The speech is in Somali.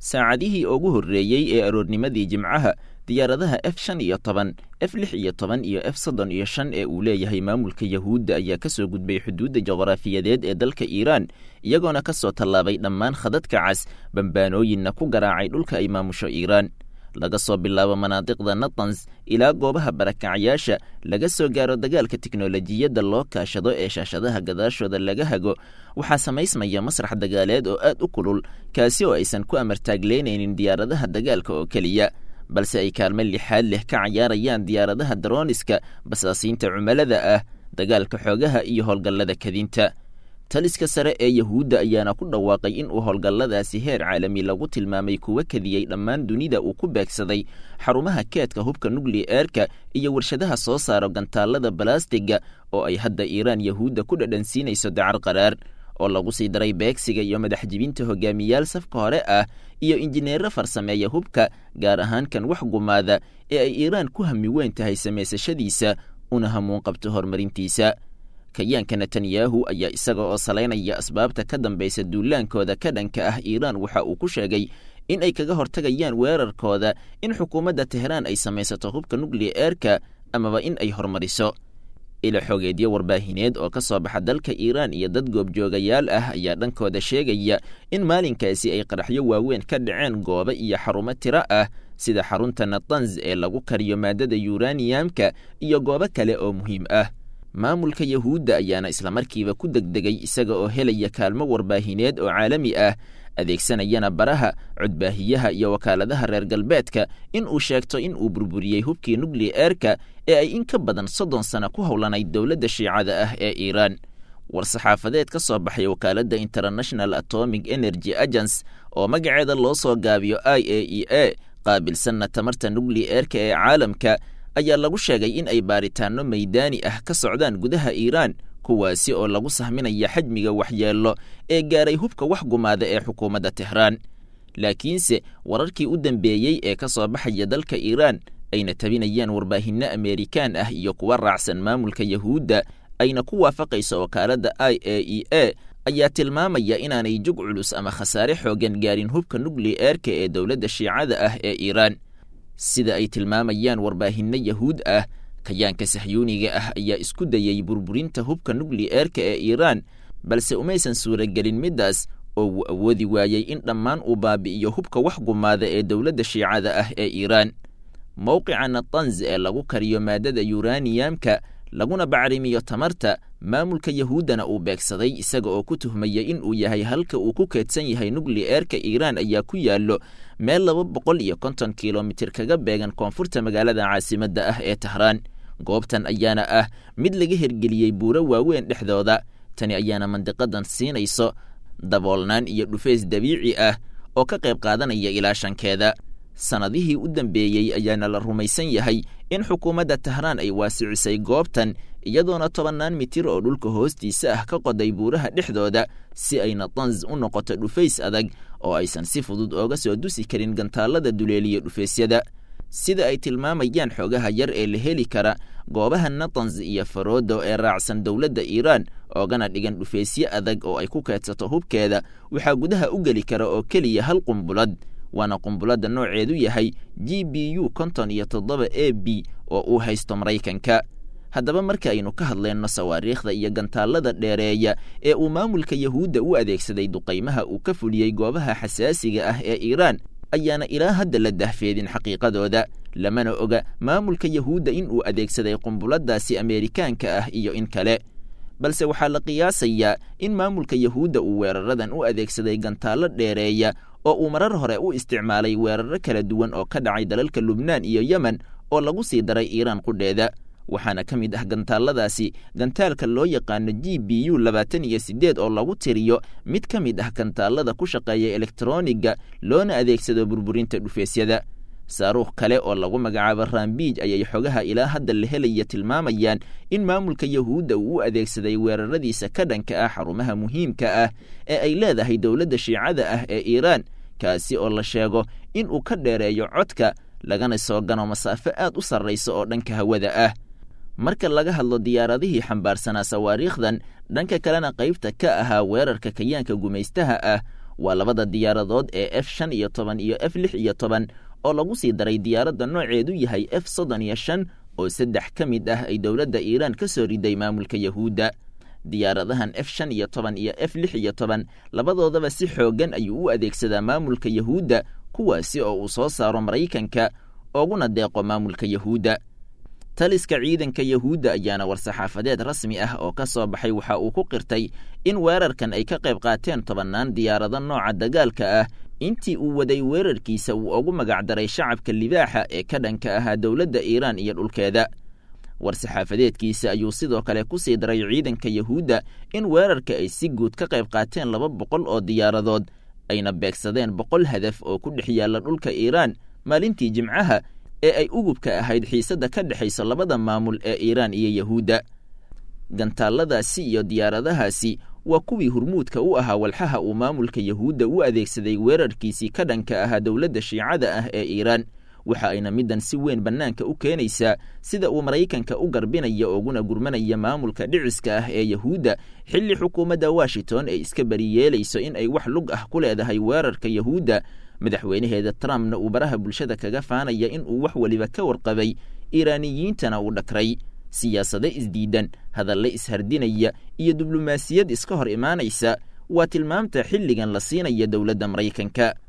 saacadihii ugu horreeyey ee aroornimadii jimcaha diyaaradaha f shan iyo toban f lix iyo toban iyo f soddon iyo shan ee uu leeyahay maamulka yahuudda ayaa ka soo gudbay xuduudda juqraafiyadeed ee dalka iiraan iyagoona ka soo tallaabay dhammaan khadadka cas bambaanooyinna ku garaacay dhulka ay maamusho iiraan laga soo bilaabo manaadiqda natans ilaa goobaha barakacyaasha laga soo gaaro dagaalka tiknolojiyadda loo kaashado ee shaashadaha gadaashooda laga hago waxaa samaysmaya masrax dagaaleed oo aad u kulul kaasi oo aysan ku amartaagleynaynin diyaaradaha dagaalka oo keliya balse ay kaalmo lixaad leh ka cayaarayaan diyaaradaha darooniska basaasiinta cumalada ah dagaalka xoogaha iyo howlgallada kadinta taliska sare ee yahuudda ayaana ku dhawaaqay in uu howlgalladaasi heer caalami lagu tilmaamay kuwa kadiyey dhammaan dunida uu ku beegsaday xarumaha keedka hubka nukli-eerka iyo warshadaha soo saaro gantaallada balastiga oo ay hadda iiraan yahuudda ku dhadhansiinayso dacar qaraar oo lagu sii daray beegsiga iyo madaxjibinta hogaamiyaal safka hore ah iyo injineero farsameeya hubka gaar ahaan kan wax gumaada ee ay iiraan ku hami weyn tahay samaysashadiisa una hamuun qabto horumarintiisa kayaanka netanyahu ayaa isaga oo salaynaya asbaabta ka dambaysa duulaankooda ka dhanka ah iiraan waxa uu ku sheegay in ay kaga hortagayaan weerarkooda in xukuumadda teheraan ay samaysato hubka nukli-eerka amaba in ay horumariso ila xogeedyo warbaahineed oo ka soo baxa dalka iiraan iyo dad goobjoogayaal ah ayaa dhankooda sheegaya in maalinkaasi ay qaraxyo waaweyn ka dhaceen goobo iyo xarumo tiro ah sida xarunta natanz ee lagu kariyo maadada yuraniyamka iyo goobo kale oo muhiim ah maamulka yahuudda ayaana islamarkiiba ku degdegay isaga oo helaya kaalmo warbaahineed oo caalami ah adeegsanayana baraha codbaahiyaha iyo wakaaladaha reer galbeedka in uu sheegto in uu burburiyey hubkii nukli-eerka ee ay in ka badan soddon sano ku howlanayd dowladda shiicada ah ee iiraan war-saxaafadeed ka soo baxay wakaaladda international atomic energy agence oo magaceeda loo soo gaabiyo i a e a qaabilsanna tamarta nukli-eerka ee caalamka ayaa lagu sheegay in ay baaritaanno maydaani ah ka socdaan gudaha iiraan kuwaasi oo lagu sahminaya xajmiga waxyeello ee gaaray hubka wax gumaada ee xukuumadda tehraan laakiinse wararkii u dambeeyey ee ka soo baxaya dalka iiraan ayna tabinayaan warbaahinno ameerikaan ah iyo kuwa raacsan maamulka yahuudda ayna ku waafaqayso wakaaladda i a e a ayaa tilmaamaya inaanay jug culus ama khasaare xoogan gaarin hubka nukli-eerka ee dowladda shiicada ah ee iiraan sida ay tilmaamayaan warbaahinno yahuud ah kayaanka sahyuuniga ah ayaa isku dayey burburinta hubka nukli-eerka ee iiraan balse umaysan suuragelin middaas oo wuu awoodi waayey in dhammaan uu baabi'iyo hubka wax gumaada ee dowladda shiicada ah ee iiraan mowqica natanz ee lagu kariyo maadada yuraniyamka laguna bacrimiyo tamarta maamulka yahuuddana uu beegsaday isaga oo ku tuhmaya in uu yahay halka uu ku keedsan yahay nukli-eerka iiraan ayaa ku yaallo meel laba boqol iyo konton kilomitir kaga beegan koonfurta magaalada caasimadda ah ee tahraan goobtan ayaana ah mid laga hirgeliyey buuro waaweyn dhexdooda tani ayaana mandiqadan siinayso daboolnaan iyo dhufeys dabiici ah oo ka qayb qaadanaya ilaashankeeda sannadihii u dambeeyey ayaana la rumaysan yahay in xukuumadda tahraan ay waasicisay goobtan iyadoona tobannaan mitir oo dhulka hoostiisa ah ka qoday buuraha dhexdooda si ay natanz u noqoto dhufays adag oo aysan si fudud ooga soo dusi karin gantaallada duleeliya dhufaysyada sida ay tilmaamayaan xoogaha yar ee la heli kara goobaha natanz iyo faroodo ee raacsan dowladda iiraan oogana dhigan dhufaysyo adag oo ay ku keedsato hubkeeda waxaa gudaha u geli kara oo keliya hal qumbulad waana qumbuladda nooceedu yahay g b u konton iyo toddoba a b oo uu haysto maraykanka haddaba marka aynu ka hadlayno sawaariikhda iyo gantaallada dheereeya ee uu maamulka yahuudda u adeegsaday duqaymaha uu ka fuliyey goobaha xasaasiga ah ee iiraan ayaana ilaa hadda la dahfeedin xaqiiqadooda lamana oga maamulka yahuudda in uu adeegsaday qumbuladaasi ameerikaanka ah iyo in kale balse waxaa la qiyaasayaa in maamulka yahuudda uu weeraradan u adeegsaday gantaallo dheereeya oo uu marar hore u isticmaalay weeraro kala duwan oo ka dhacay dalalka lubnaan iyo yemen oo lagu sii daray iiraan qudheeda waxaana ka mid ah gantaalladaasi gantaalka loo yaqaano g b u labaatan iyo siddeed oo lagu tiriyo mid ka mid ah gantaallada ku shaqeeya elektroniga loona adeegsado burburinta dhufeesyada saaruukh kale oo lagu magacaabo rambiij ayay xogaha ilaa hadda la helaya tilmaamayaan in maamulka yahuudda uu u adeegsaday weeraradiisa ka dhanka ah xarumaha muhiimka ah ee ay leedahay dowladda shiicada ah ee iiraan kaasi oo la sheego in uu ka dheereeyo codka lagana soo gano masaafo aad u sarraysa oo dhanka hawada ah marka laga hadlo diyaaradihii xambaarsanaa sawaariikhdan dhanka kalena qaybta ka ahaa weerarka kayaanka gumaystaha ah waa labada diyaaradood ee f shan iyo toban iyo f lix iyo toban oo lagu sii daray diyaaradda nooceedu yahay f soddon iyo shan oo saddex ka mid ah ay dowladda iiraan ka soo riday maamulka yahuudda diyaaradahan f shan iyo toban iyo f lix iyo toban labadoodaba si xooggan ayuu u adeegsadaa maamulka yahuudda kuwaasi oo uu soo saaro maraykanka ooguna deeqo maamulka yahuudda taliska ciidanka yahuudda ayaana war-saxaafadeed rasmi ah oo ka soo baxay waxa uu ku qirtay in weerarkan ay ka qayb qaateen tobannaan diyaarado nooca dagaalka ah intii uu waday weerarkiisa uu ugu magacdaray shacabka libaaxa ee ka dhanka ahaa dowladda iiraan iyo dhulkeeda war-saxaafadeedkiisa ayuu sidoo kale ku sii daray ciidanka yahuudda in weerarka ay si guud ka qayb qaateen laba boqol oo diyaaradood ayna beegsadeen boqol hadaf oo ku dhex yaalla dhulka iiraan maalintii jimcaha ee ay ugubka ahayd xiisadda ka dhexaysa labada maamul ee iiraan iyo yahuudda gantaalladaasi iyo diyaaradahaasi waa kuwii hurmuudka u ahaa walxaha uu maamulka yahuudda u adeegsaday weerarkiisii ka dhanka ahaa dowladda shiicada ah ee iiraan waxa ayna middan si weyn bannaanka u keenaysaa sida uu maraykanka u garbinaya ooguna gurmanaya maamulka dhiciska ah ee yahuudda xilli xukuumadda washington ay iska beriyeelayso in ay wax lug ah ku leedahay weerarka yahuudda madaxweynaheeda trumpna uu baraha bulshada kaga faanaya in uu wax weliba ka warqabay iiraaniyiintana uu dhakray siyaasado isdiidan hadalle ishardinaya iyo diblomaasiyad iska hor imaanaysa waa tilmaamta xilligan la siinaya dowladda maraykanka